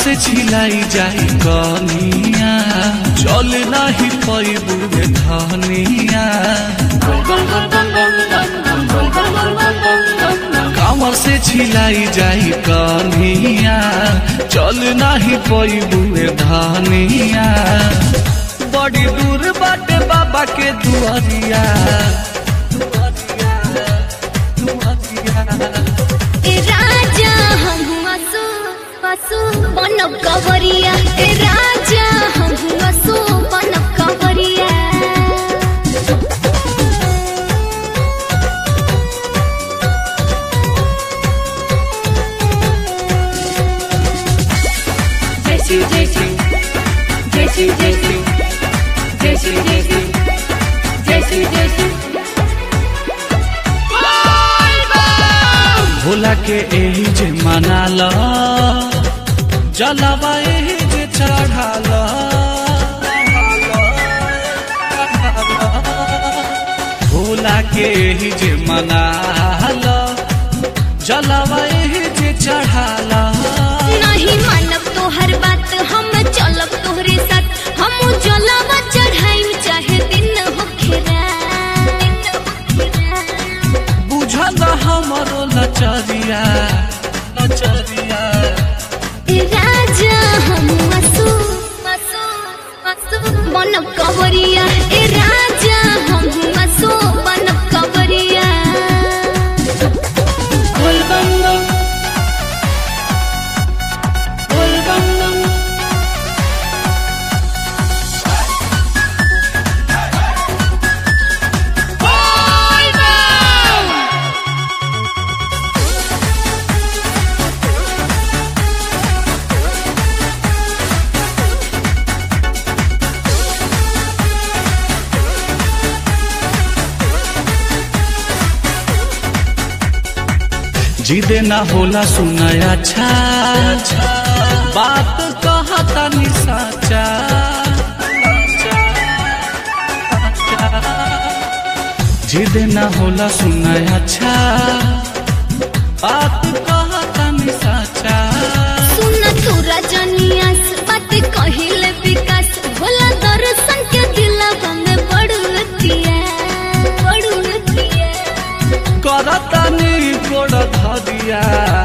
से छिलाई जाई कनिया चल नाही पैबू धनिया कामर से छिलाई जाई कनिया चल नाही पैबू धनिया बड़ी दूर बाटे बाबा के दुआरिया दुआरिया, दुआरिया। ए राजा हम असु असु बनब कवरिया ए राजा हम असु बनब कवरिया Jesse, Jesse, Jesse, Jesse, Jesse, Jesse, Jesse, Jesse. Bhola के एही जे मनाल जलवा एही जे चढ़ाल भोला के एही जे मनाल जलवा एही जे चढ़ाल नहीं मानब तोहर बात हम चलब तोहरे साथ हम जलवा चढ़ाई चाहे दिन होखे रात बुझल हमरो लचरिया लचरिया ए राजा हम असु असु असु बनब कवरिया ए राजा हम असु बनब कवरिया Bol bam bam. Bol bam bam. जिदे ना होला सुनाया अच्छा बात कहता नि साचा जिदे ना होला सुनाया अच्छा बात कहता नि साचा सुन तू रजनियास बात कहिले विकास भोला दर्शन के दिलवा में बड़ुतिया बड़ुतिया करता नि गोड़ धरिया